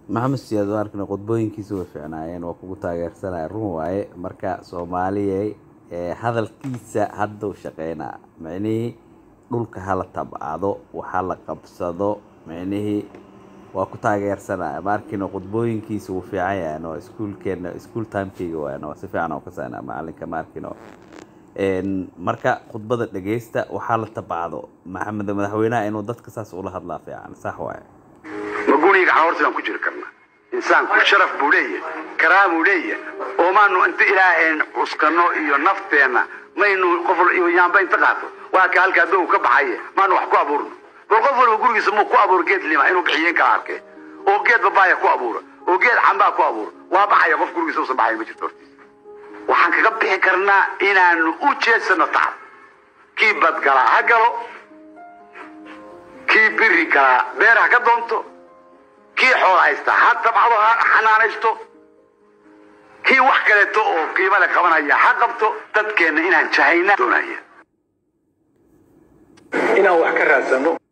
maxamed siyaad waa arkana qodbooyinkiisa way fiicnaayeen waa kugu taageersanaya run waaye marka soomaaliyay ee hadalkiisa hadda u shaqeynaa micnihii dhulka hala tabcado waxa la qabsado micnihii waa ku taageersanaya ma arkino qodbooyinkiisa wuu fiican yahay no iskuulkeena iskuul timekeyga waay no si fiican oo ka saynaa macalinka ma arkino marka khudbada dhegeysta waxaa la tabcado maxamed madaxweynaha inuu dadka saas ula hadlaa fiican sax waaye ma guriga horta baan ku jiri karnaa insaanku sharaf buu leeyahay karaamuu leeyahay oo maanu inta ilaaheen cuskano iyo nafteenna maynu qof yaamba inta qaato waa ka halkaa dow ka baxaye maanu wax ku abuurno bal qof walba gurigiisa muu ku abuuro geed lima inuu bixiyen kala arkay oo geed babaaya ku abuura oo geed cambaa ku abuura waa baxaya qof gurigiisa usan baxayn ma jirto hortiisa waxaan kaga bixi karnaa inaanu u jeedsano tacab kii badgalaa ha galo kii biri galaa beer ha ka doonto kii xool haysta ha tabcado ha xanaanaysto kii wax kaleeto oo qiimo le qabanaya ha qabto dadkeenna inaan jahayna doonaya inaan wax ka raadsano